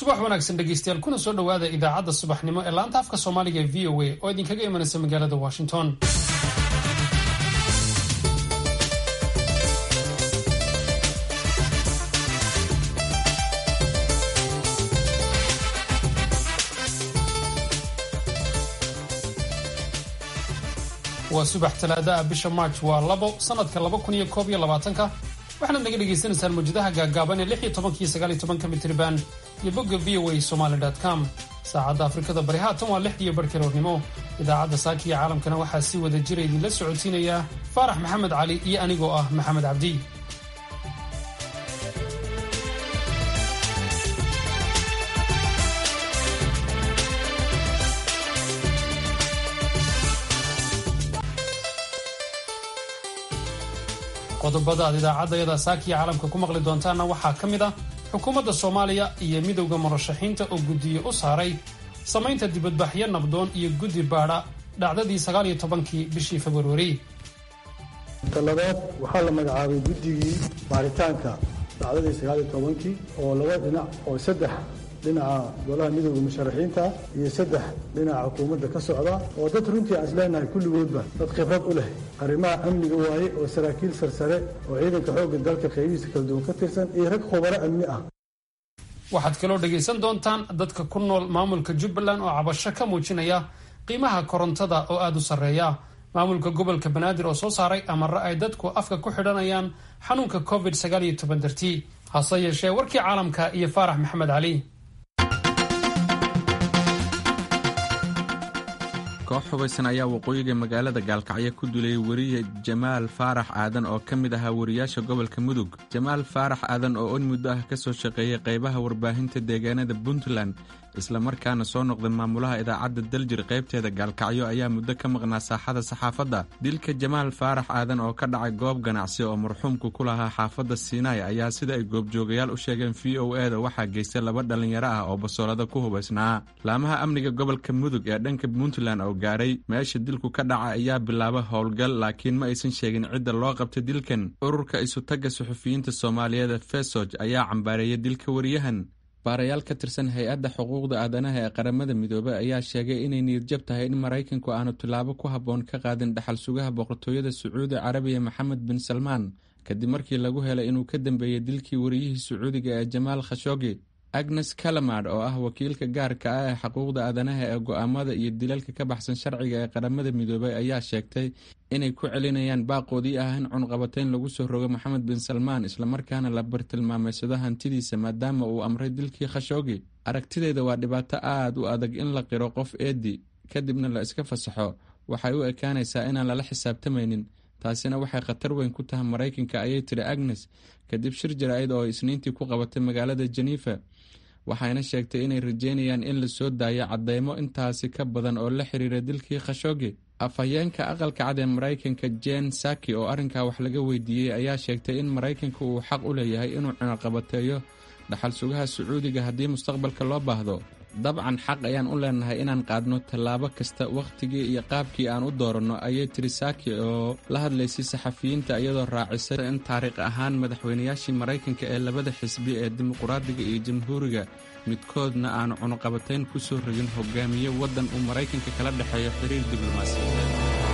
subax wanaagsan dhegeystayaal kuna soo dhowaada idaacadda subaxnimo ee laanta afka soomaaliga ee v o a oo idinkaga imanaysa magaalada washington waa subax talaada ah bisha march waa labo sanadka laba kun iyo koob iyo labaatanka waxaanaad naga dhagaysanaysaan mawjadaha gaagaaban ee lix iyo tobankiyo sagaal iyo tobanka mitriban iyo bogga v o a somaly com saacadda afrikada bari haatan waa lixdiiyo barhkiroornimo idaacadda saaka iyo caalamkana waxaa si wada jira idinla socodsiinaya faarax maxamed cali iyo anigoo ah maxamed cabdi qodobada aad idaacaddayada saakiya caalamka ku maqli doontaanna waxaa ka mid ah xukuumadda soomaaliya iyo midowda murashaxiinta oo guddiye u saaray samaynta dibadbaxyo nabdoon iyo guddi baadha dhacdadii sagaal iyo tobankii bishii februari talabaad waxaa la magacaabay guddigii baaritaanka dhacdadii sagaal iyo tobankii oo laba dhinac oo saddex dhinaca golaha midowda musharaxiinta iyo saddex dhinaca xukuumadda ka socda oo dad runtii aan isleenahay kulligoodba dad khibrad u leh arrimaha amniga waaye oo saraakiil sarsare oo ciidanka xoogga dalka qaybihiisa kala duwan ka tirsan iyo rag khubaro amni ah waxaad kaloo dhagaysan doontaan dadka ku nool maamulka jubbaland oo cabasho ka muujinaya qiimaha korontada oo aada u sarreeya maamulka gobolka banaadir oo soo saaray amare ay dadku afka ku xidhanayaan xanuunka covid sagaal iyo toban dartii hase yeeshee warkii caalamka iyo faarax maxamed cali koox hubaysan ayaa waqooyiga magaalada gaalkacyo ku dulayay weriye jamaal faarax aadan oo ka mid ahaa wariyaasha gobolka mudug jamaal faarax aadan oo on muddo ah ka soo shaqeeyay qaybaha warbaahinta deegaanada puntland islamarkaana soo noqday maamulaha idaacadda daljir qaybteeda gaalkacyo ayaa muddo ka maqnaa saaxada saxaafadda dilka jamaal faarax aadan oo ka dhacay goob ganacsi oo marxuumku ku lahaa xaafadda siinaay ayaa sida ay goobjoogayaal u sheegeen v o e da waxaa geystay laba dhallinyaro ah oo basoolada ku hubaysnaa laamaha amniga gobolka mudug ee dhanka puntland oo gaaray meesha dilku ka dhaca ayaa bilaaba howlgal laakiin ma aysan sheegin cidda loo qabtay dilkan ururka isutagga suxufiyiinta soomaaliyeed fesoj ayaa cambaareeyay dilka wariyahan baarayaal ka tirsan hay-adda xuquuqda aadanaha ee qaramada midoobey ayaa sheegay inay niyadjab tahay in maraykanku aanu tillaabo ku habboon ka qaadin dhaxal sugaha boqortooyada sacuudi carabiya maxamed bin salmaan kadib markii lagu helay inuu ka dambeeyey dilkii wariyihii sacuudiga ee jamaal khashoogi agnes kalamad oo ah wakiilka gaarka ah ee xuquuqda aadanaha ee go'aamada iyo dilalka ka baxsan sharciga ee qaramada midoobey ayaa sheegtay inay ku celinayaan baaqoodii ah in cunqabatayn lagu soo rogo maxamed bin salmaan islamarkaana la bartilmaameysado hantidiisa maadaama uu amray dilkii khashoogi aragtideeda waa dhibaato aad u adag in la qiro qof eedi kadibna la iska fasaxo waxay u ekaanaysaa inaan lala xisaabtamaynin taasina waxay khatar weyn ku tahay maraykanka ayay tiri agnes kadib shir jaraa'id oo isniintii ku qabatay magaalada jenefa waxayna sheegtay inay rajeynayaan in la soo daayo cadeymo intaasi ka badan oo la xiriira dilkii khashoogi afhayeenka aqalka cad ee maraykanka jen saki oo arrinkaa wax laga weydiiyey ayaa sheegtay in maraykanka uu xaq u leeyahay inuu cunaqabateeyo dhaxal sugaha sacuudiga haddii mustaqbalka loo baahdo dabcan xaq ayaan u leenahay inaan qaadno tallaabo kasta wakhtigii iyo qaabkii aan u dooranno ayay tiri saki oo la hadlaysay saxafiyiinta iyadoo raacisay in taariikh ahaan madaxweynayaashii maraykanka ee labada xisbi ee dimuqraadiga iyo jamhuuriga midkoodna aanu cunuqabatayn ku soo rogin hogaamiye waddan uu maraykanka kala dhexeeyo xiriir diblomaasiyadeed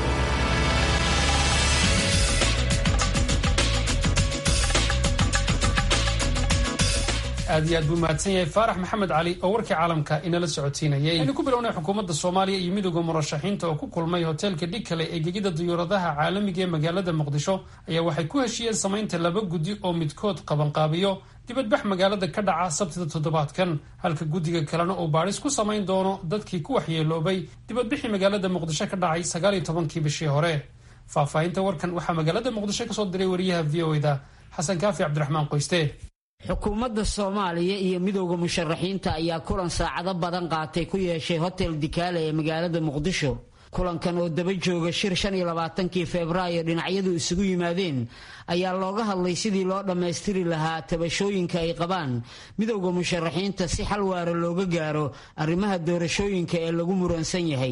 aad iyo aad buu mahadsan yahay faarax maxamed cali oo warkii caalamka inala socodsiinayay aynu ku bilownay xukuumadda soomaaliya iyo midowda murashaxiinta oo ku kulmay hoteelka dhigkale ee gegida diyuuradaha caalamiga ee magaalada muqdisho ayaa waxay ku heshiiyeen samaynta laba guddi oo midkood qabanqaabiyo dibadbax magaalada ka dhaca sabtida toddobaadkan halka guddiga kalena uu baadhis ku samayn doono dadkii ku waxyeeloobay dibadbixii magaalada muqdisho ka dhacay sagaal iyo tobankii bishii hore faahfaahinta warkan waxaa magaalada muqdisho kasoo diray wariyaha v o da xasan kaafi cabdiraxmaan qoyste xukuumadda soomaaliya iyo midowda musharaxiinta ayaa kulan saacado badan qaatay ku yeeshay hotel dikaale ee magaalada muqdisho kulankan oo daba jooga shir shan iyo labaatankii febraayo dhinacyadu isugu yimaadeen ayaa looga hadlay sidii loo dhammaystiri lahaa tabashooyinka ay qabaan midowda musharaxiinta si xal waara looga gaaro arrimaha doorashooyinka ee lagu muransan yahay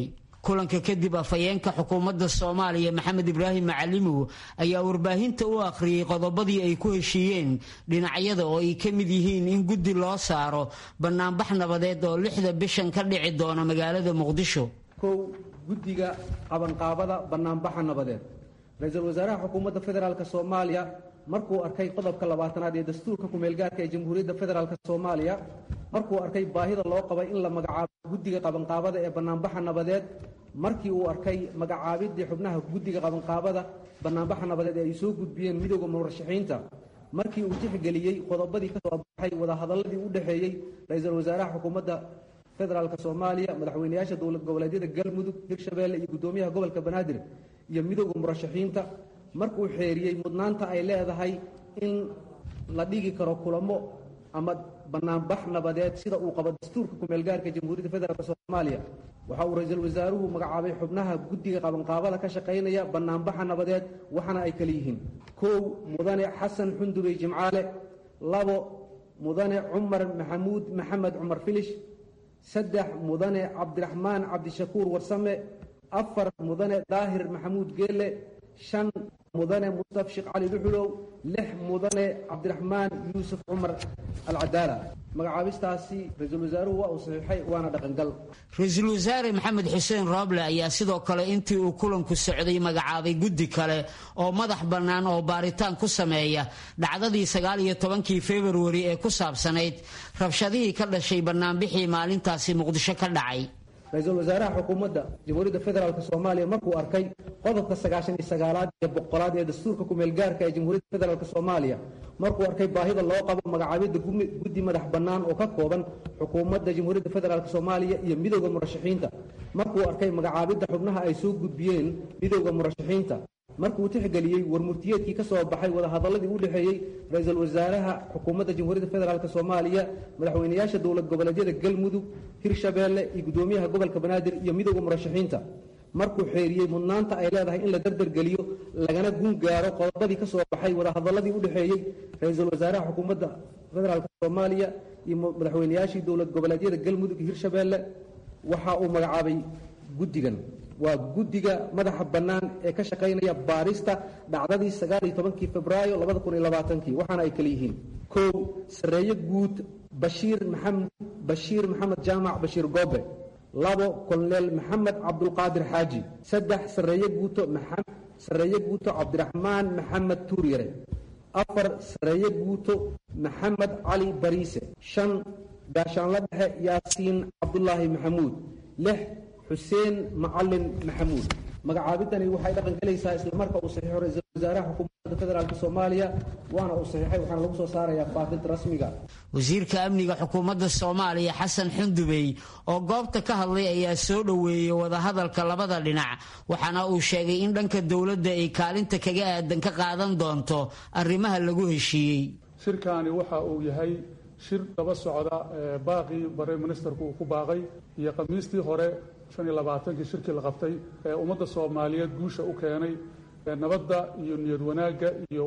kulanka kadib afhayeenka xukuumadda soomaaliya maxamed ibraahim macalimow ayaa warbaahinta u akhriyey qodobadii ay ku heshiiyeen dhinacyada oo ay ka mid yihiin in guddi loo saaro banaanbax nabadeed oo lixda bishan ka dhici doona magaalada muqdisho kow guddiga qabanqaabada banaanbaxa nabadeed ra-iisul wasaaraha xukuumadda federaalk soomaaliya markuu arkay qodobka labaatanaad ee dastuurka kumeelgaarka ee jamhuuriyadda federaalk soomaaliya markuu arkay baahida loo qabay in la magacaabo guddiga qabanqaabada ee banaanbaxa nabadeed markii uu arkay magacaabidii xubnaha guddiga qabanqaabada banaanbaxa nabadeed ee ay soo gudbiyeen midooda murashaxiinta markii uu tixgeliyey qodobadii ka soo baxay wadahadaladii u dhexeeyey ra-iisul wasaaraha xukuumadda federaalk soomaaliya madaxweyneyaasha dowlad goboleedyada galmudug hirshabeelle iyo guddoomiyaha gobolka banaadir iyo midooda murashaxiinta markuu xeeriyey mudnaanta ay leedahay in la dhigi karo kulamo ama banaanbax nabadeed sida uu qabo dastuurka kumeelgaarka jamhuuriyadda federaalk soomaaliya waxa uu ra-iisul wasaaruhu magacaabay xubnaha guddiga qabanqaabada ka shaqaynaya banaanbaxa nabadeed waxaana ay kala yihiin kow mudane xasan xundubey jimcaale labo mudane cumar maxamuud maxamed cumar filish saddex mudane cabdiraxmaan cabdishakuur warsame afar mudane daahir maxamuud geelle shan mudane mustaf sheekh cali dhuxulow lix mudane cabdiraxmaan yuusuf cumar alcadaala magacaabistaasi ra-iisul wasaaruhu waa uu saxiixay waana dhaqangal ra-iisul wasaare maxamed xuseen rooble ayaa sidoo kale intii uu kulanku socday magacaabay guddi kale oo madax bannaan oo baaritaan ku sameeya dhacdadii sagaal iyo tobankii februari ee ku saabsanayd rabshadihii ka dhashay bannaanbixii maalintaasi muqdisho ka dhacay ra-iisul wasaaraha xukuumadda jamhuuriyadda federaalk soomaaliya markuu arkay qodobka sagaashan iyo sagaalaad iyo boqolaad ee dastuurka kumeelgaarka ee jamhuuriyadda federaalk soomaaliya markuu arkay baahida loo qabo magacaabidda guddi madax bannaan oo ka kooban xukuumadda jamhuuriyadda federaalk soomaaliya iyo midooda murashaxiinta markuu arkay magacaabidda xubnaha ay soo gudbiyeen midooda murashaxiinta markuu tixgeliyey warmurtiyeedkii ka soo baxay wadahadaladii u dhexeeyey ra-iisul wasaaraha xukuumadda jamhuuriyadda federaalk soomaaliya madaxweyneyaasha dowlad goboleedyada galmudug hirshabeelle iyo guddoomiyaha gobolka banaadir iyo midooda murashaxiinta markuu xeeriyey mudnaanta ay leedahay in la dardargeliyo lagana gun gaaro qodobadii ka soo baxay wadahadaladii u dhexeeyey ra-iisul wasaaraha xukuumadda federaalk soomaaliya iyo madaxweyneyaashii dowlad goboleedyada galmudug iyo hirshabeelle waxa uu magacaabay guddigan waa guddiga madaxa bannaan ee ka shaqaynaya baarista dhacdadii sagaal iyo tobankii febraayo labada kun iyo labaatankii waxaana ay kala yihiin kow sarreeye guud bashiir maxamed bashiir maxamed jaamac bashiir goobe labo koloneel maxamed cabdulqaadir xaaji saddex sarreeye guuto sarreeye guuto cabdiraxmaan maxamed tuuryare afar sarreeye guuto maxamed cali bariise shan gaashaanla dhexe yaasiin cabdulaahi maxamuud lix xuseen macalin maxamuud magacaabidani waxay dhaqan gelaysaa islamarka uu saxiixo ra-iisul wasaaraha xukuumadda federaalk soomaaliya waana uu saxiixay waxaana lagu soo saarayaa faafinta rasmiga wasiirka amniga xukuumadda soomaaliya xasan xundubey oo goobta ka hadlay ayaa soo dhoweeyey wadahadalka labada dhinac waxaana uu sheegay in dhanka dowladda ay kaalinta kaga aadan ka qaadan doonto arrimaha lagu heshiiyey shirkaani waxa uu yahay shir daba socda baaqii bare ministerku uu ku baaqay iyo khamiistii hore shan iyo labaatankii shirkii la qabtay ee ummadda soomaaliyeed guusha u keenay nabadda iyo niyad wanaagga iyo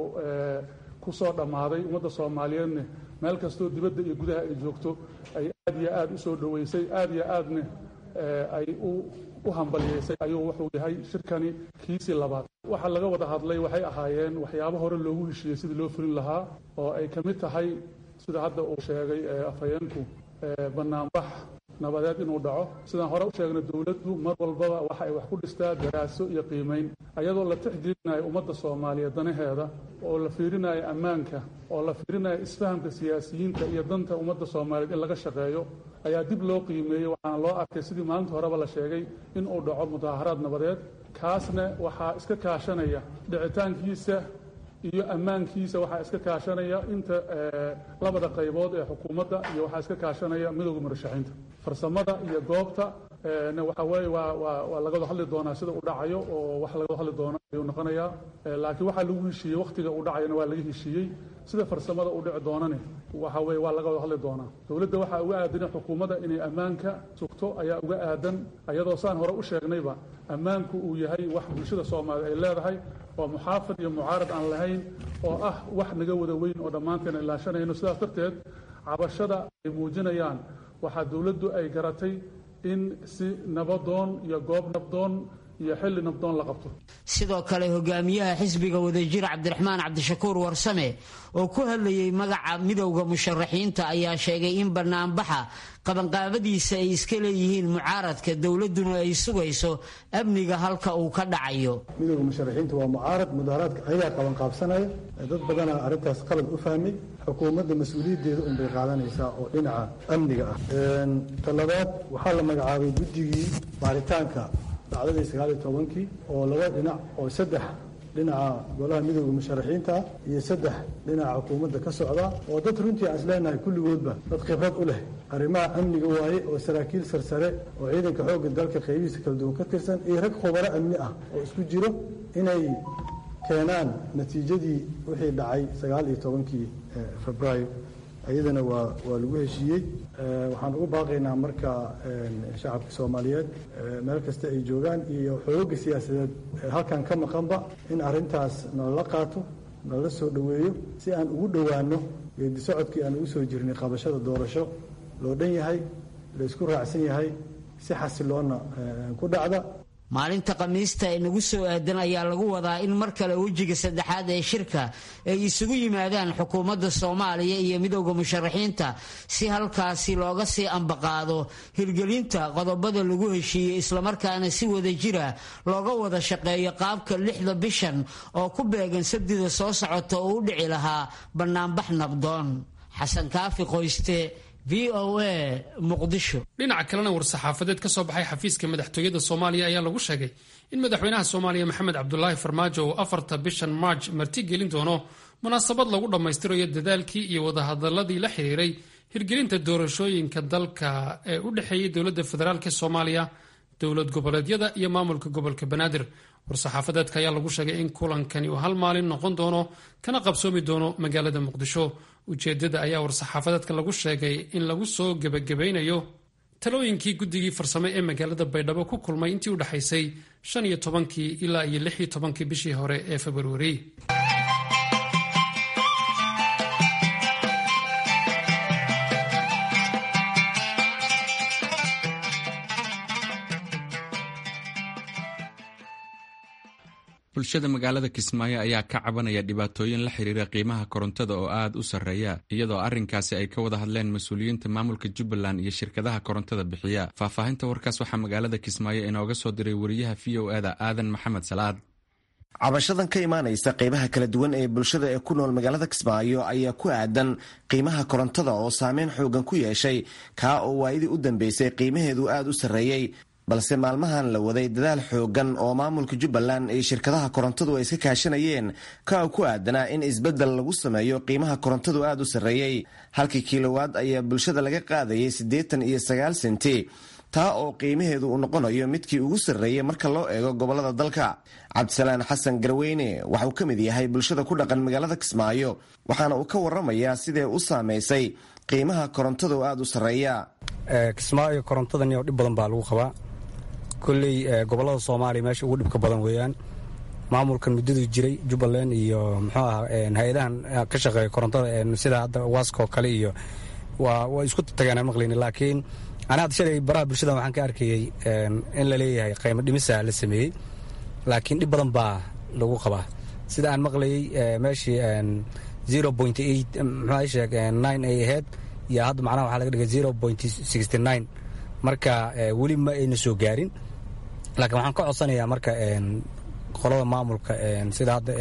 ku soo dhammaaday ummadda soomaaliyeedne meel kastoo dibadda iyo gudaha ay joogto ay aad iyo aad u soo dhoweysay aad iyo aadne ay u hambaliyeysay ayuu wuxuu yahay shirkani kiisii labaad waxa laga wada hadlay waxay ahaayeen waxyaabo hore loogu heshiiyey sidii loo fulin lahaa oo ay ka mid tahay sida hadda uu sheegay afhayeenku banaanbax nabadeed inuu dhaco sidaan hore u sheegnay dowladdu mar walbaba waxa ay wax ku dhistaa daraaso iyo qiimayn ayadoo la tixgelinayo ummadda soomaaliyeed danaheeda oo la fiirinayo ammaanka oo la fiirinayo isfahamka siyaasiyiinta iyo danta ummadda soomaaliyeed in laga shaqeeyo ayaa dib loo qiimeeyey waxaana loo arkay sidii maalinta horeba la sheegay inuu dhaco mudaaharaad nabadeed kaasna waxaa iska kaashanaya dhicitaankiisa iyo ammaankiisa waxaa iska kaashanaya inta labada qaybood ee xukuumadda iyo waxaa iska kaashanaya midowda murashaxiinta farsamada iyo goobta na waxa weeye waa waa waa laga wada hadli doonaa sida uu dhacayo oo wax laga wada hadli doona ayuu noqonayaa laakiin waxaa lagu heshiiyey wakhtiga uu dhacayona waa laga heshiiyey sida farsamada uu dhici doonane waxa weeye waa laga wada hadli doonaa dowladda waxaa uga aadan xukuumadda inay ammaanka sugto ayaa uga aadan ayadoo saan hore u sheegnayba ammaanku uu yahay wax bulshada soomaaliya ay leedahay oo muxaafid iyo mucaarad aan lahayn oo ah wax naga wada weyn oo dhammaanteen ilaashanayno sidaas darteed cabashada ay muujinayaan waxaa dowladdu ay garatay in si nabadoon iyo goob nabdoon iyo xilli nabdoon la qabto sidoo kale hogaamiyaha xisbiga wadajir cabdiraxmaan cabdishakuur warsame oo ku hadlayay magaca midowda musharaxiinta ayaa sheegay in banaanbaxa qabanqaabadiisa ay iska leeyihiin mucaaradka dowladuna ay sugayso amniga halka uu ka dhacayo midowda musharaxiinta waa mucaarad mudaharaadka ayagaa qabanqaabsanaya dad badanaa arrintaas qalad u fahmay xukuumadda mas-uuliyaddeeda unbay qaadanaysaa oo dhinaca amniga ah talabaad waxaa la magacaabay guddigii baaritaanka dhacdadii sagaal iyo tobankii oo laba dhinac oo saddex dhinaca golaha midowda musharaxiinta ah iyo saddex dhinaca xukuumadda ka socda oo dad runtii aan isleenahay kulligoodba dad khibrad u leh arrimaha amniga waaye oo saraakiil sarsare oo ciidanka xoogga dalka qaybihiisa kala duwan ka tirsan iyo rag khubaro amni ah oo isku jiro inay keenaan natiijadii wixii dhacay sagaal iyo tobankii febraayo iyadana waa waa lagu heshiiyey waxaan ugu baaqaynaa marka shacabka soomaaliyeed meel kasta ay joogaan iyo xooga siyaasadeed halkan ka maqanba in arrintaas nalala qaato nalala soo dhoweeyo si aan ugu dhowaano geedi socodkii aan ugu soo jirnay qabashada doorasho loo dhan yahay la isku raacsan yahay si xasiloonna ku dhacda maalinta khamiista ee nagu soo aadan ayaa lagu wadaa in mar kale wejiga saddexaad ee shirka ay isugu yimaadaan xukuumadda soomaaliya iyo midowda musharaxiinta si halkaasi looga sii ambaqaado hirgelinta qodobada lagu heshiiyey islamarkaana si wada jira looga wada shaqeeyo qaabka lixda bishan oo ku beegan sabdida soo socota oo u dhici lahaa bannaanbax nabdoon xasan kaafi qoyste v o a muqdisho dhinaca kalena war-saxaafadeed ka soo baxay xafiiska madaxtooyada soomaaliya ayaa lagu sheegay in madaxweynaha soomaaliya maxamed cabdulaahi farmaajo uu afarta bishan marj marti gelin doono munaasabad lagu dhammaystirayo dadaalkii iyo wadahadaladii la xiriiray hirgelinta doorashooyinka dalka ee u dhexeeyay dowladda federaalk soomaaliya dowlad goboleedyada iyo maamulka gobolka banaadir war-saxaafadeedka ayaa lagu sheegay in kulankani uu hal maalin noqon doono kana qabsoomi doono magaalada muqdisho ujeedada ayaa war-saxaafadeedka lagu sheegay in lagu soo gebagabaynayo talooyinkii guddigii farsame ee magaalada baydhabo ku kulmay intii u dhexaysay shan iyo tobankii ilaa iyo lix iyo tobankii bishii hore ee februari bulshada magaalada kismaayo ayaa ka cabanaya dhibaatooyin la xiriira qiimaha korontada oo aad u sarreeya iyadoo arrinkaasi ay ka wada hadleen mas-uuliyiinta maamulka jubbaland iyo shirkadaha korontada bixiya faahfaahinta warkaas waxaa magaalada kismaayo inooga soo diray wariyaha v o eda aadan maxamed salaad cabashadan ka imaanaysa qeybaha kala duwan ee bulshada ee ku nool magaalada kismaayo ayaa ku aadan qiimaha korontada oo saameyn xoogan ku yeeshay kaa oo waayadii u dambeysay qiimaheedu aad u sarreeyey balse maalmahan la waday dadaal xoogan oo maamulka jubbaland iyo shirkadaha korontadu ay iska kaashanayeen ka ku aadanaa in isbeddel lagu sameeyo qiimaha korontadu aad u sarreeyey halkii kilowaad ayaa bulshada laga qaadayay siddeetan iyo sagaal senti taa oo qiimaheedu uu noqonayo midkii ugu sarreeyey marka loo eego gobolada dalka cabdisalaan xasan garweyne waxa uu ka mid yahay bulshada ku dhaqan magaalada kismaayo waxaana uu ka waramayaa sidee u saamaysay qiimaha korontadu aad u sarreeya kismaayo korontadan dhib badan baa lagu qabaa kolley gobolada soomaaliya meesha ugu dhibka badan weeyaan maamulkan muddaduu jiray jubbaland iyo muxuu ah hay-adahan ka shaqeeya korontada sida hadda waskoo kale iyo waa way isku tageen maqlayni laakiin ana hadda shalay baraha bulshada waxaan ka arkayey in la leeyahay qiimo dhimisa la sameeyey laakiin dhib badan baa lagu qabaa sida aan maqlayey meeshii zero point eight muxuu sheeg nine ay ahayd iyo hadda macnaha waxaa laga dhigay zero point sixty nine marka weli ma ayna soo gaarin laakiin waxaan ka codsanayaa marka qolada maamulka sida hadda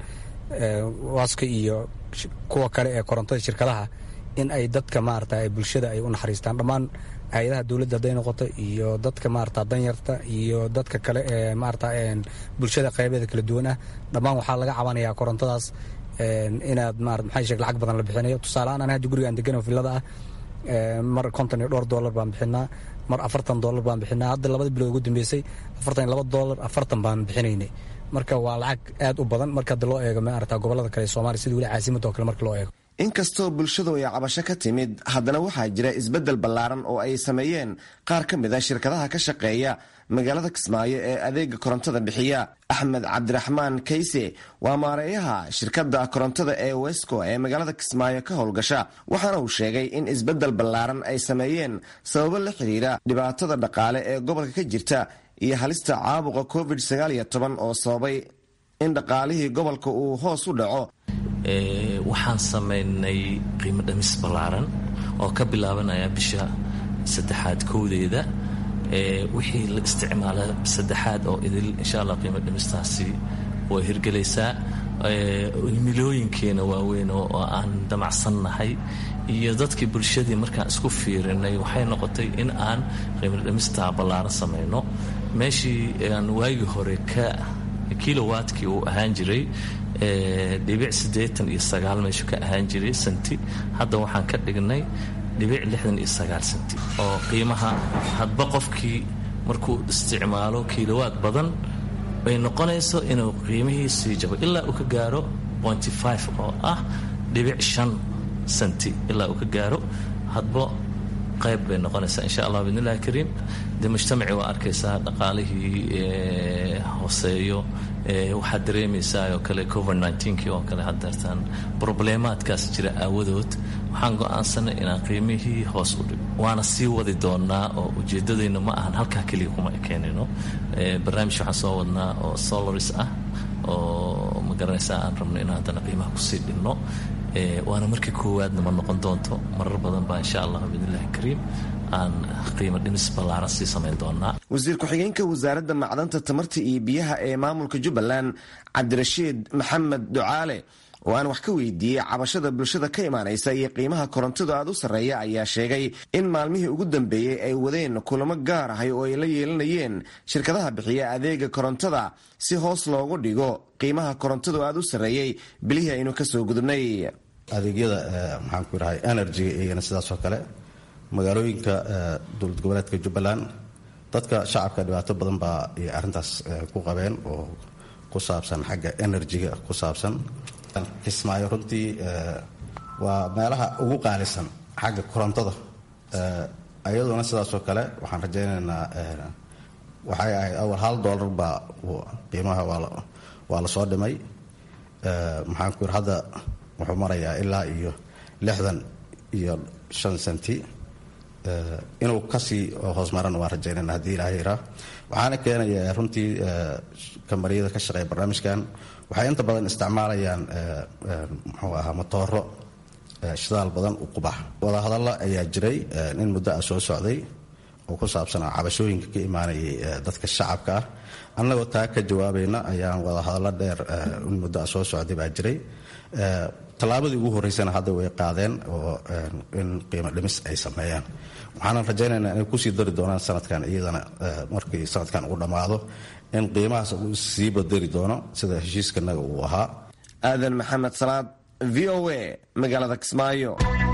waska iyo kuwa kale ee korontada shirkadaha in ay dadka maarata bulshada ay u naxariistaan dhammaan hay-adaha dowladda hadday noqoto iyo dadka maarata danyarta iyo dadka kale ee maarata bulshada qeybeeda kala duwan ah dhammaan waxaa laga cabanayaa korontadaas inaad marat maxay sheeg lacag badan la bixinayo tusaalehaan ana hadda gurigaan degan oo villada ah mar konton iyo dhowr dollar baan bixinaa mar afartan dollar baan bixinaa hadda labada bilood ugu dambeysay afartan iyo laba dollar afartan baan bixinaynay marka waa lacag aad u badan marka hadda loo eego maarata gobolada kale ee soomaaliya sida weli caasimadda oo kale marka loo eego inkastoo bulshadu ay cabasho ka timid haddana waxaa jira isbeddel ballaaran oo ay sameeyeen qaar ka mid a shirkadaha ka shaqeeya magaalada kismaayo ee adeega korontada bixiya axmed cabdiraxmaan kayse waa maareeyaha shirkadda korontada ee wesco ee magaalada kismaayo ka howlgasha waxaana uu sheegay in isbeddel ballaaran ay sameeyeen sababo la xidhiira dhibaatada dhaqaale ee gobolka ka jirta iyo halista caabuqa covid oo sababay in dhaqaalihii gobolka uu hoos u dhaco waxaan samaynay qiimo dhamis ballaaran oo ka bilaabanaya bisha saddexaad kowdeeda wixii la isticmaala saddexaad oo idil insha allah qiimo dhimistaasi way hirgelaysaa milooyinkeena waaweyn oo aan damacsannahay iyo dadkii bulshadii markaan isku fiirinay waxay noqotay in aan qiimo dhimista ballaaran samayno meeshii aan waagii hore ka kilowatkii uu ahaan jiray dhibic siddeetan iyo sagaal meeshu ka ahaan jiray senti hadda waxaan ka dhignay dhibic lixdan iyo sagaal senti oo qiimaha hadba qofkii markuu isticmaalo kilowaad badan ay noqonayso inuu qiimihii sii jabo ilaa uu ka gaaro pointy five oo ah dhibic shan senti ilaa uu ka gaaro hadba qayb bay noqonaysaa insha allah bidnillahi kariim dee mujtamaci waa arkaysaa dhaqaalihii hooseeyo waxaad dareemaysaa oo kale covid nneteen-kii oo kale haddeertaan probleemaadkaas jira aawadood waxaan go-aansanay inaan qiimihii hoos u dhigo waana sii wadi doonaa oo ujeeddadayna ma ahan halkaa keliya kuma ekeenino barnaamij waxaan soo wadnaa oo solaris ah oo ma garanaysaa aan rabno in haddana qiimaha kusii dhinno waana markii koowaadna ma noqon doonto marar badan baa insha allah biidnillahi kariim aan qiimo dhimis ballaaran sii samayn doonaa wasiir ku-xigeenka wasaaradda macdanta tamarta iyo biyaha ee maamulka jubbaland cabdirashiid maxamed ducaale oo aan wax ka weydiiyey cabashada bulshada ka imaanaysa iyo qiimaha korontadu aad u sarreeya ayaa sheegay in maalmihii ugu dambeeyey ay wadeen kulamo gaar ahay oo ay la yeelanayeen shirkadaha bixiya adeega korontada si hoos loogu dhigo qiimaha korontadu aad u sarreeyey bilihii aynu kasoo gudubnay adeegyada maxaan ku idhahay energy iyana sidaasoo kale magaalooyinka dowlad goboleedka jubbaland dadka shacabka dhibaato badan baa ay arrintaas ku qabeen oo ku saabsan xagga enerjiga ku saabsan kismaayo runtii waa meelaha ugu qaalisan xagga korontada iyaduna sidaasoo kale waxaan rajaynaynaa waxay ahayd awal hal dollar baa qiimaha waa la soo dhimay maxaan ku yidhi hadda wuxuu marayaa ilaa iyo lixdan iyo shan senti inuu kasii hoos marana waan rajaynayna haddii ilaahay iraa waxaana keenaya runtii kambariyada ka shaqeeya barnaamijkan waxay inta badan isticmaalayaan muxuu ahaa motooro shidaal badan u qubax wadahadalla ayaa jiray in muddo ah soo socday oo ku saabsanaa cabashooyinka ka imaanayay dadka shacabka ah annagoo taa ka jawaabayna ayaan wadahadallo dheer in muddo ah soo socday baa jiray tallaabadii ugu horreysana hadda way qaadeen oo in qiimo dhimis ay sameeyaan waxaana rajaynaynaa inay kusii dari doonaan sanadkan iyadana markii sanadkan uu dhammaado in qiimahaas uu sii badari doono sida heshiiskanaga uu ahaa aadan maxamed salaad v o a magaalada kismaayo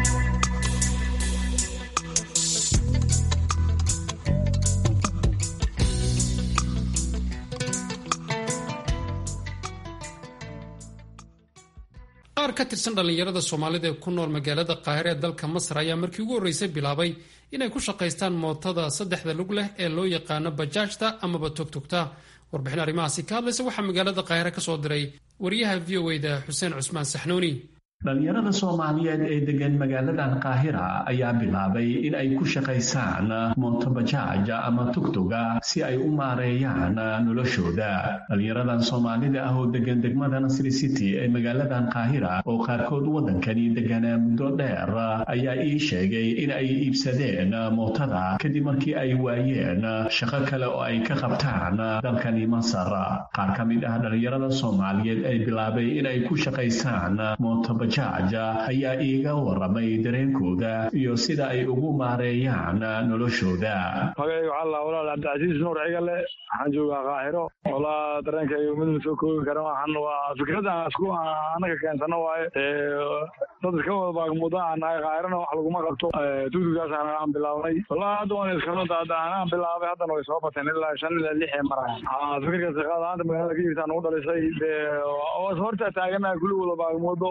qaar ka tirsan dhallinyarada soomaalida ee ku nool magaalada qaahire ee dalka masar ayaa markii ugu horreysay bilaabay inay ku shaqaystaan mootada saddexda lug leh ee loo yaqaano bajaajta amaba togtogta warbixin arrimahaasi ka hadlaysa waxaa magaalada qaahire ka soo diray wariyaha v o da xuseen cusmaan saxnuuni dhallinyarada soomaaliyeed ee degan magaaladan qaahira ayaa bilaabay in ay ku shaqaysaan mootobajaaj ama tugtuga si ay u maareeyaan noloshooda dhallinyaradan soomaalida ah oo degan degmada nasri city ee magaaladan qaahira oo qaarkood waddankani deganaa muddo dheer ayaa ii sheegay in ay iibsadeen mootada kadib markii ay waayeen shaqo kale oo ay ka qabtaan dalkani masar qaar ka mid ah dhallinyarada soomaaliyeed ee bilaabay in ay ku shaqaysaan mootobajaaj ayaa iiga waramay dareenkooda iyo sida ay ugu maareeyaan noloshooda magayga waxaa la walaal cabdicasiis nuur cigale waxaan joogaa qaahiro walaa dareenkayga mid soo koobi kara waxaan waa fikradan isku anaga keensano waaye dad iska wada baagmuda aan nahay qaahirana wax laguma qabto tuutugaas aan bilaabnay walaa hadda waan iskanoda anaan bilaabay haddana way soo bateen ilaa shan ilaa lix ee maraya fikirkaas qaadaanta magaalada ka jirtaan ugu dhalisay dee horta taaganaha kulli wada baagmudo nin waliba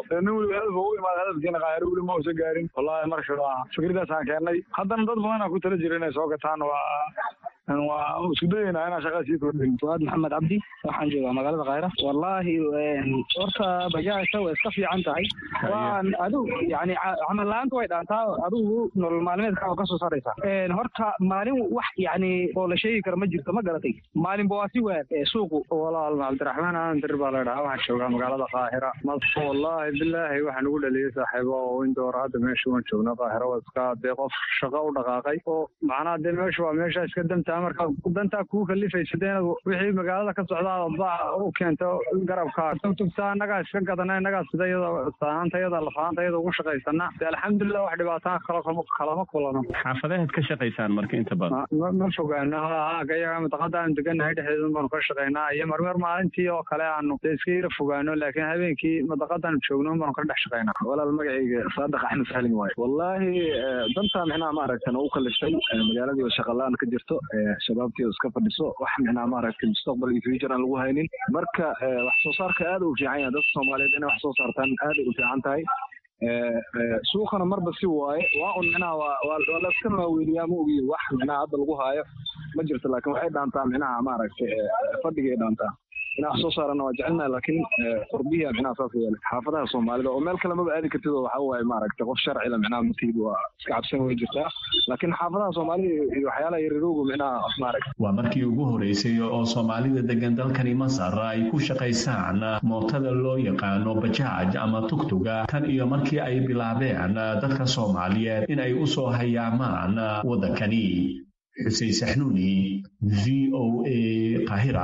hadaf u imaada hadafkiina qaahiro weli ma uusan gaarin wallahi marka waa fikradaasaan keennay haddana dad badan aan ku tala jira inay soo gataan waa waa isku dayeynaa inaan shaqada sii kordhin fuaad maxamed cabdi waxaan joogaa magaalada khayra wallaahi horta bajaajta way iska fiican tahay waan adigu yani camal la-aanta way dhaantaa adigu nolol maalmeedka oo kasoo saaraysa horta maalin wax yani oo la sheegi karo ma jirto ma garatay maalinba waa si waan suuqu walaal cabdiraxmaan aan dir baa la dhahaa waxaan joogaa magaalada qaahira mas wallaahi bilaahi waxaan ugu dhaliyay saaxiibo oo indoor hadda meesha waan joognaa qaahira waa iska dee qof shaqo u dhaqaaqay oo macnaha dee meesha waa meesha iska dantaa marka dantaa kuu kalifaysa dee inaad wixii magaalada ka socdaa baac u keento garabka tugtugtaa innagaa iska gadana innagaa sida iyada saanaanta iyada lafaanta iyada ugu shaqaysana dee alxamdulilah wax dhibaataa kala kalama kulano xaafadaheed ka shaqaysaan marka inta badan ma fogaano haaga iyaga mintaqada aanu degannahay dhexdeedun baanu ka shaqaynaa iyo marmar maalintii oo kale aanu dee iska yara fogaano laakiin habeenkii mintaqadaanu joogno baanu ka dhex shaqaynaa walaal magacayga saadax axmed salim waaye wallaahi dantaa micnaha maaragtan u kaliftay magaaladii oo shaqalaan ka jirto shabaabtii oo iska fadhiso wax micnaha maaragtay mustaqbal iyo future aan lagu haynin marka wax soo saarka aad u fiican yahay dadka soomaaliyeed inay wax soo saartaan aad u fiican tahay suuqana marba si waaye waa un micnaha waa waa laska maaweeliyaa ma ogiyo wax micnaha hadda lagu haayo ma jirto laakiin waxay dhaantaa micnaha maaragtay fadhigay dhaantaa inaa wax soo saarana waa jecelnaha laakiin qurbiya micnaha saas yeele xaafadaha soomaalida oo meel kale maba aadi kartid oo waxa waaye maaragtay qof sharcila micnaha matihid waa iska cabsan way jirtaa laakiin xaafadaha soomaalida iyo waxyaalaha yarirooga micnaha maaragtay waa markii ugu horeysay oo soomaalida degan dalkani masar ay ku shaqaysaan mootada loo yaqaano bajaaj ama tugtuga tan iyo markii ay bilaabeen dadka soomaaliyeed in ay u soo hayaamaan waddankani xuseen saxnuuni v o a qaahira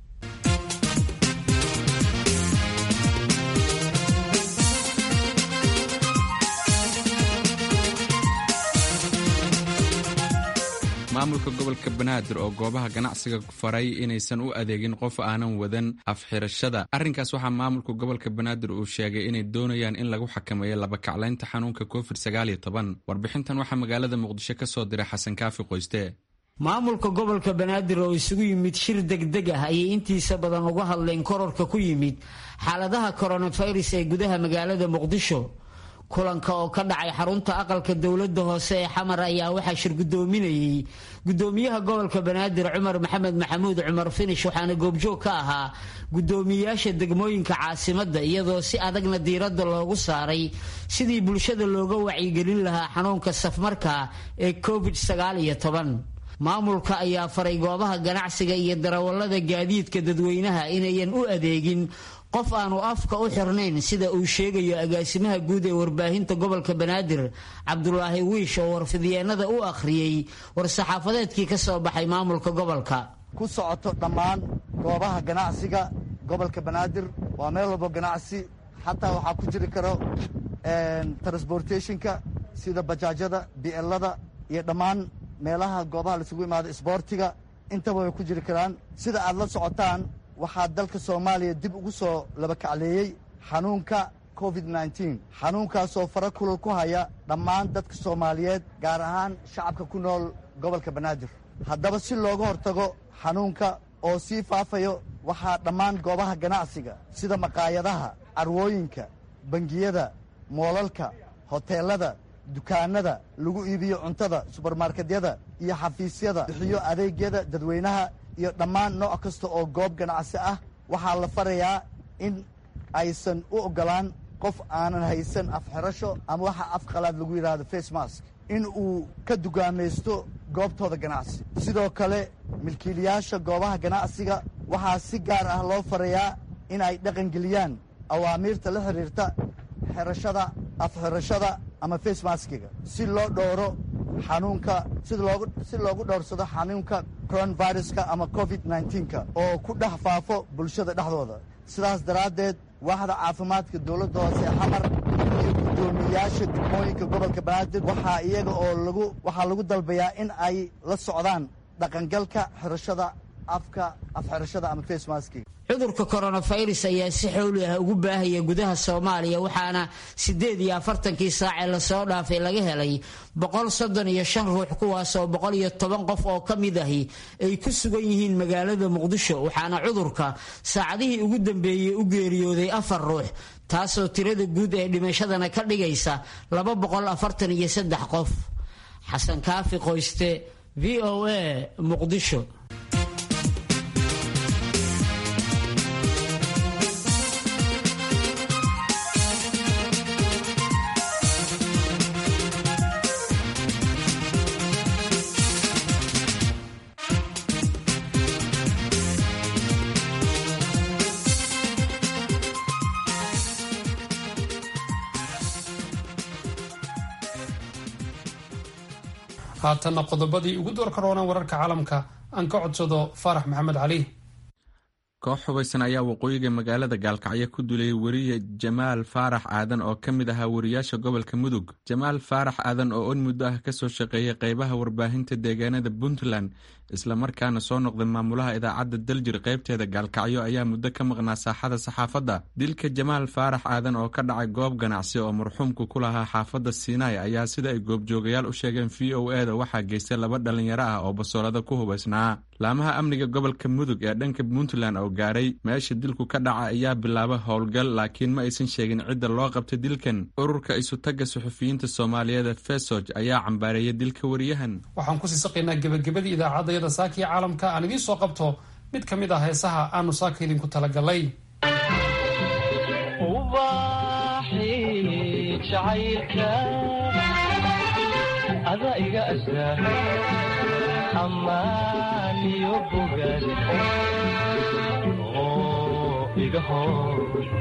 maamulka gobolka banaadir oo goobaha ganacsiga faray inaysan u adeegin qof aanan wadan afxirashada arrinkaas waxaa maamulka gobolka banaadir uu sheegay inay doonayaan in lagu xakameeyo labakaclaynta xanuunka covid warbixintan waxaa magaalada muqdisho ka soo diray xasan kaafi qoyste maamulka gobolka banaadir oo isugu yimid shir degdeg ah ayay intiisa badan uga hadleen kororka ku yimid xaaladaha koronafirus ee gudaha magaalada muqdisho kulanka oo ka dhacay xarunta aqalka dowladda hoose ee xamar ayaa waxaa shir guddoominayey guddoomiyaha gobolka banaadir cumar maxamed maxamuud cumar finish waxaana goobjoog ka ahaa guddoomiyeyaasha degmooyinka caasimadda iyadoo si adagna diiradda loogu saaray sidii bulshada looga wacyigelin lahaa xanuunka safmarka ee covid sagaal iyo toban maamulka ayaa faray goobaha ganacsiga iyo darawallada gaadiidka dadweynaha inayan u adeegin qof aanu afka u xirnayn sida uu sheegayo agaasimaha guud ee warbaahinta gobolka banaadir cabdulaahi wiish oo warfidyeennada u akhriyey war-saxaafadeedkii ka soo baxay maamulka gobolka ku socoto dhammaan goobaha ganacsiga gobolka banaadir waa meel walbo ganacsi xataa waxaa ku jiri karo transportationka sida bajaajyada bielada iyo dhammaan meelaha goobaha laisugu imaado isboortiga intaba way ku jiri karaan sida aad la socotaan waxaa dalka soomaaliya dib ugu soo labakacleeyey xanuunka covid nneteen xanuunkaasoo fara kulal ku haya dhammaan dadka soomaaliyeed gaar ahaan shacabka ku nool gobolka banaadir haddaba si looga hortago xanuunka oo sii faafayo waxaa dhammaan goobaha ganacsiga sida maqaayadaha carwooyinka bangiyada moolalka hoteelada dukaanada lagu iibiyo cuntada subermarketyada iyo xafiisyada bixiyo adeegyada dadweynaha iyo dhammaan nooc kasta oo goob ganacsi ah waxaa la farayaa in aysan u oggolaan qof aanan haysan afxirasho ama waxa af qalaad lagu yidhaahdo face mask in uu ka dugaamaysto goobtooda ganacsi sidoo kale milkiilayaasha goobaha ganacsiga waxaa si gaar ah loo farayaa in ay dhaqangeliyaan awaamiirta la xidhiirta xirashada afxirashada ama face maskiga si loo dhowro xanuunka si loogu dhowrsado xanuunka coronaviruska ama covid nneteen-ka oo ku dhex faafo bulshada dhexdooda sidaas daraaddeed waaxda caafimaadka dowladda hoose xamar iyo guddoomiyayaasha degmooyinka gobolka banaadir waxaa iyaga oo lagu waxaa lagu dalbayaa in ay la socdaan dhaqangalka xirashada afka afxirashada ama face maskiga cudurka koronafirus ayaa si xowli ah ugu baahaya gudaha soomaaliya waxaana siddeed iyo afartankii saacee lasoo dhaafay laga helay boqol soddon iyo shan ruux kuwaasoo boqol iyo toban qof oo ka mid ahi ay ku sugan yihiin magaalada muqdisho waxaana cudurka saacadihii ugu dambeeyey u geeriyooday afar ruux taasoo tirada guud ee dhimashadana ka dhigaysa laba boqol afartan iyo saddex qof xasan kaafi qoyste v o a muqdisho haatanna qodobadii ugu door karoona wararka caalamka aan ka codsado faarax maxamed cali koox hubaysan ayaa waqooyiga magaalada gaalkacyo ku dulayay weriye jamaal faarax aadan oo ka mid ahaa wariyaasha gobolka mudug jamaal faarax aadan oo on muddo ah kasoo shaqeeyay qeybaha warbaahinta deegaanada puntland islamarkaana soo noqday maamulaha idaacadda daljir qaybteeda gaalkacyo ayaa muddo ka maqnaa saaxada saxaafadda dilka jamaal faarax aadan oo ka dhacay goob ganacsi oo marxuumku ku lahaa xaafadda siinaai ayaa sida ay goobjoogayaal u sheegeen v o e da waxaa geystay laba dhalinyaro ah oo basoolada ku hubaysnaa laamaha amniga gobolka mudug ee dhanka puntland oo gaaray meesha dilku ka dhaca ayaa bilaabay howlgal laakiin ma aysan sheegin cidda loo qabtay dilkan ururka isutagga suxufiyiinta soomaaliyeed fesoj ayaa cambaareeyay dilka wariyahan waxaan kusii saqaynaa gebagabadii idaacadayada saakiya caalamka aan idiin soo qabto mid ka mid ah heesaha aanu saaka idinku talagalay amaaniyo bogaad oo iga hor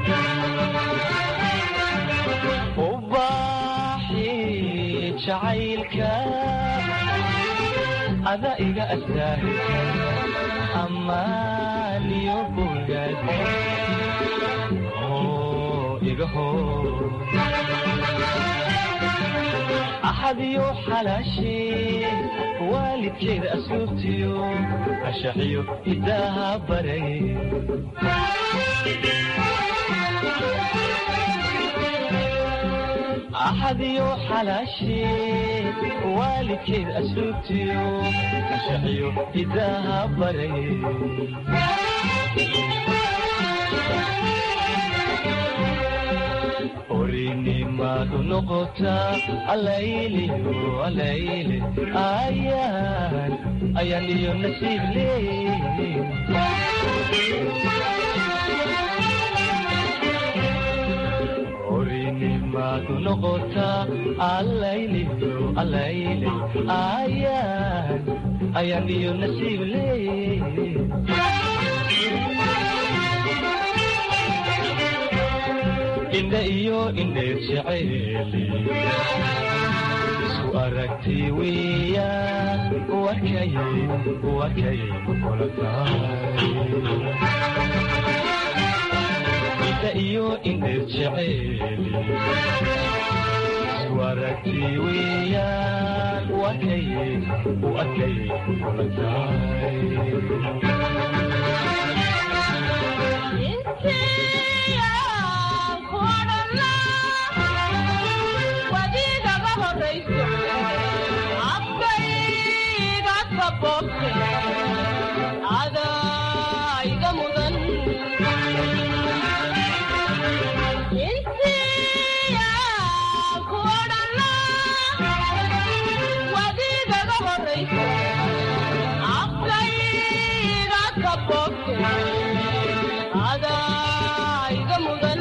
ubaaxi jacaylka ada iga astaahilka amaaniyo bogaad oo iga hor axadiyo xalaashee waalidkeeda asluubtiyo ashaxiyo hidaaha baray axadiyo xalaashee waalidkeeda asluubtiyo ashaxiyo hidaaha baray orinimadu noqotaa alayliyo alayle ayaan ayaan iyo nasiib leey orinimadu noqotaa alayliyo alayle ayaan ayaan iyo nasiib leey indha iyo indheer jeceeli isu aragti weya wakay wakay kula tahay indha iyo indheer jeceeli isu aragti weeyaan wakay wakay kula tahay adaiga mudan insiya kuodhana wadigaga horaysa afkayga kabogte adaiga mudan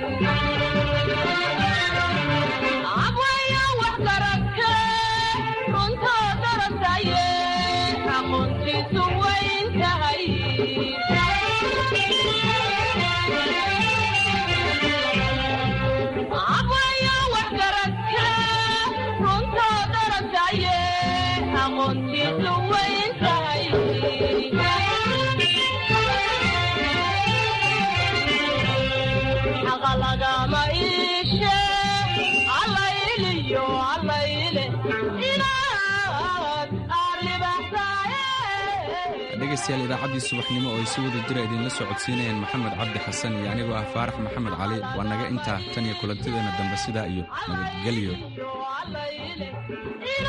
abwaya wax garagte runtoo darasaye aqoontiisu wayn tahay abwaya wax garagte runtoo darasaye aqoontiisu wayn tahay xaqa lagama iishe allayliyo allayle inaad dhegaystayaal idaacaddii subaxnimo oo ay si wada jira idinla soo codsiinayeen maxamed cabdi xasan iyo anigoo ah faarax maxamed cali waa naga intaa tan iyo kulantideena dambe sidaa iyo nabadgelyo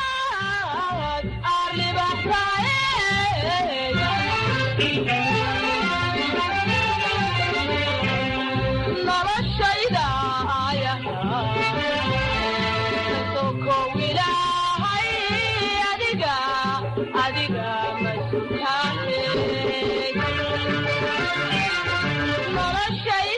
inaad arlibaxsaaye